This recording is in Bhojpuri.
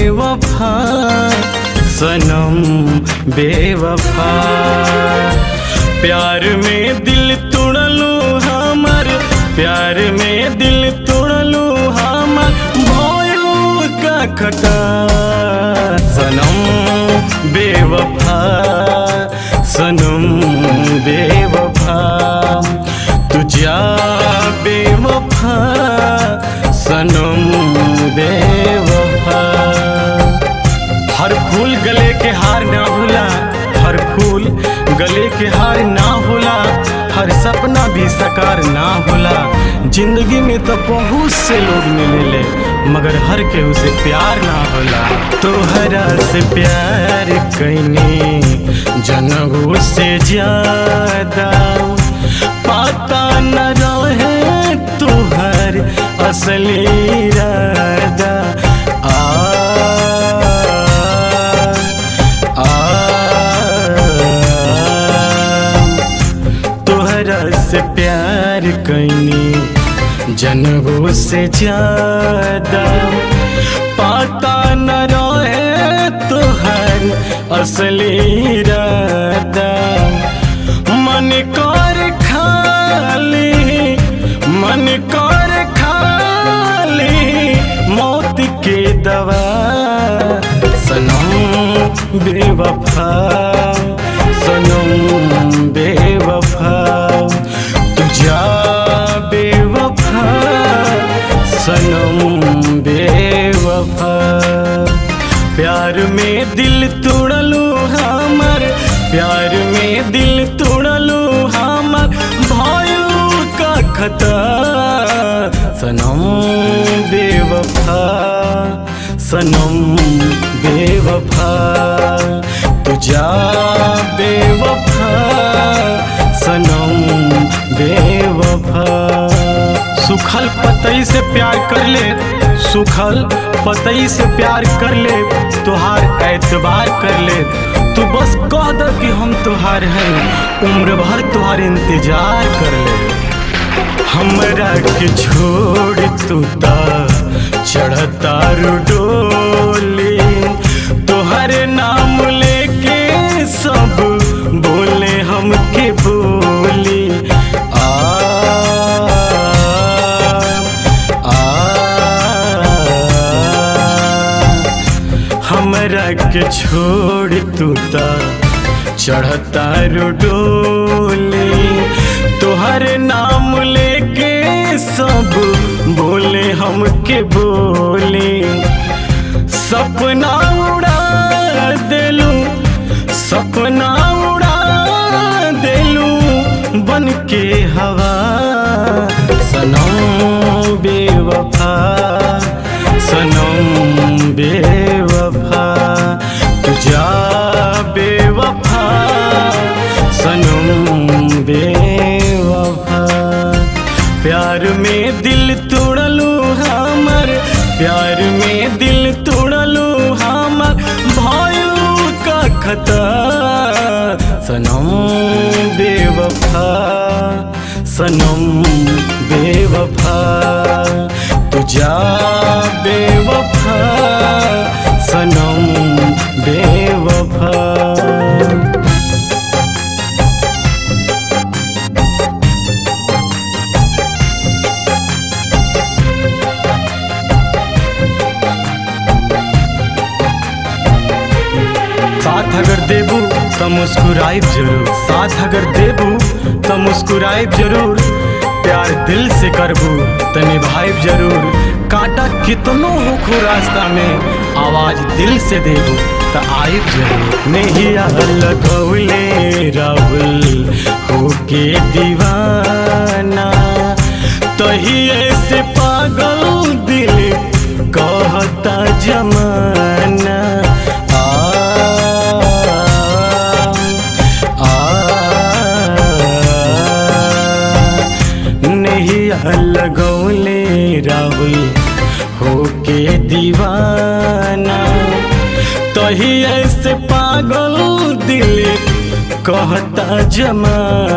बेवफा सनम बेवफा प्यार में दिल तोड़लू हमर प्यार में दिल तोड़लू हमर भयो का खटा सनम बेवफा सनम बेवफा तुझा बेवफा सनम बेवफा हर फूल गले के हार ना होला हर फूल गले के हार ना होला हर सपना भी साकार ना होला जिंदगी में तो बहुत से लोग मिलेले मगर हर केहू से प्यार ना होला तोहरा से प्यार कैनी जनहू से ज्यादा पता न रहे तुहर असली इरादा आ तोहरा से प्यार कैनी जनगो से ज्यादा पता न रहे तोहर असली इरादा मन कर खाली मन कर खाली मौत के दवा सनम बेवफा सनम बेवफा तुझा बेवफा सनम बेवफा प्यार में दिल तोड़लू हमर प्यार में दिल तोड़लू हमर भायू का खता सनम बेवफा सनम बेवफा तुझा बेवफा सनम बेवफा सुखल पतई से प्यार कर ले सुखल पतई से प्यार कर ले तुहार एतबार कर ले तू बस कह द कि हम तुहार हैं उम्र भर तुहार इंतजार कर ले हमरा के छोड़ तू ता चढ़ता डोली तोहर नाम लेके सब बोले हमके बोली आ हमरा के छोड़ तू ता चढ़ता डोली तोहर नाम लेके सब बोले हमके बोले सपना उड़ा देलू सपना उड़ा देलू बन के हवा सनम बेवफा सनम बेवफा तुझा बेवफा सनम बेवफा प्यार में दिल तोड़लू हमर प्यार में दिल तोड़लू हमर भायू का खता सनम बेवफा सनम बेवफा तुझा बेवफा सनम बेवफा साथ अगर देबू तो मुस्कुराइब जरूर साथ अगर देबू तो मुस्कुराइब जरूर प्यार दिल से करबू तो निभाइब जरूर कांटा कितनो होखू रास्ता में आवाज दिल से देबू तो आइब जरूर नहीं लगौले राहुल होके दीवाना तही ऐसे पागल दिल कहता जमाना आ नहीं लगौले राहुल होके दीवाना तही ऐसे पागल दिल कहता जमा